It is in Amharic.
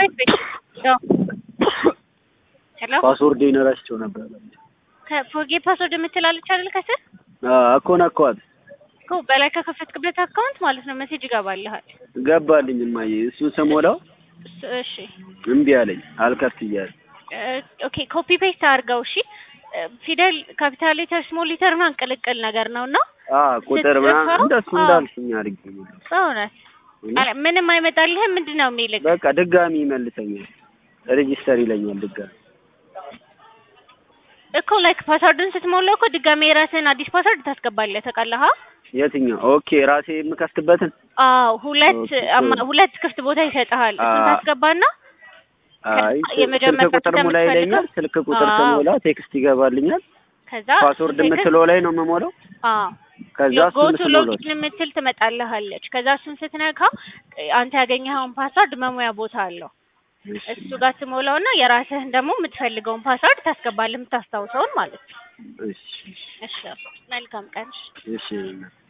ቤት ቤት ያው ሄሎ ፓስወርዴን ረስቼው ነበር። ከፎርጌት ፓስወርድ የምትላለች አይደል? ከስር እኮ ነካኋት። እኮ በላይ ከከፈትክበት አካውንት ማለት ነው ሜሴጅ ይገባልሃል። ገባልኝ እማዬ። እሱን ስሞላው እሱ- እሺ እምቢ አለኝ። አልከፍት እያለ ኦኬ ኮፒ ፔስት አድርገው። እሺ ፊደል ካፒታል ሌተር ስሞል ሌተር ምናምን ቅልቅል ነገር ነው እና አ ቁጥር ምናምን ስትጽፈው? እንደሱ አዎ። እንዳልሽኝ አድርጌ ነው። በእውነት አረ፣ ምንም አይመጣልህም። ምንድን ነው የሚልህ? በቃ ድጋሚ ይመልሰኛል። ሬጂስተር ይለኛል ድጋሚ። እኮ ላይክ ፓስወርድን ስትሞላው እኮ ድጋሜ የራስህን አዲስ ፓስወርድ ታስገባለህ። ታውቃለህ? የትኛው? ኦኬ ራሴ የምከፍትበትን አዎ ሁለት ኦኬ። አማ- ሁለት ክፍት ቦታ ይሰጥሃል። እሱን አ- ታስገባና አይ የመጀመሪያ ስልክ ቁጥር ሙላ ይለኛል። ስልክ ቁጥር አዎ። ስሞላ ቴክስት ይገባልኛል። ከዛ ፓስወርድ የምትለው ላይ ነው የምሞላው። አዎ ከዛ ጎ እሱን ቱ ስሞላው ሎጊን የምትል ትመጣልሃለች። ከዛ እሱን ስትነካ አንተ ያገኘኸውን ፓስወርድ መሙያ ቦታ አለው። እሱ ጋር ትሞላውና የራስህን ደግሞ የምትፈልገውን ፓስወርድ ታስገባለህ፣ የምታስታውሰውን ማለት ነው። እሺ እሺ መልካም ቀን። እሺ